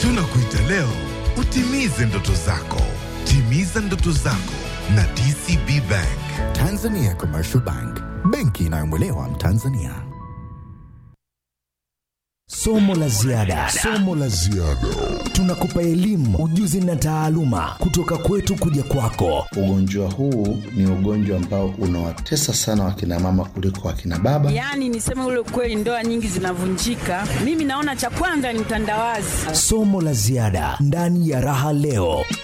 Tunakuita leo utimize ndoto zako. Timiza ndoto zako na DCB Bank. Tanzania Commercial Bank, benki inayomwelewa Mtanzania. Somo la ziada, somo la ziada. Tunakupa elimu, ujuzi na taaluma kutoka kwetu kuja kwako. Ugonjwa huu ni ugonjwa ambao unawatesa sana wakina mama kuliko wakina baba. Yaani niseme ule ukweli, ndoa nyingi zinavunjika. Mimi naona cha kwanza ni utandawazi. Somo la ziada ndani ya Raha Leo.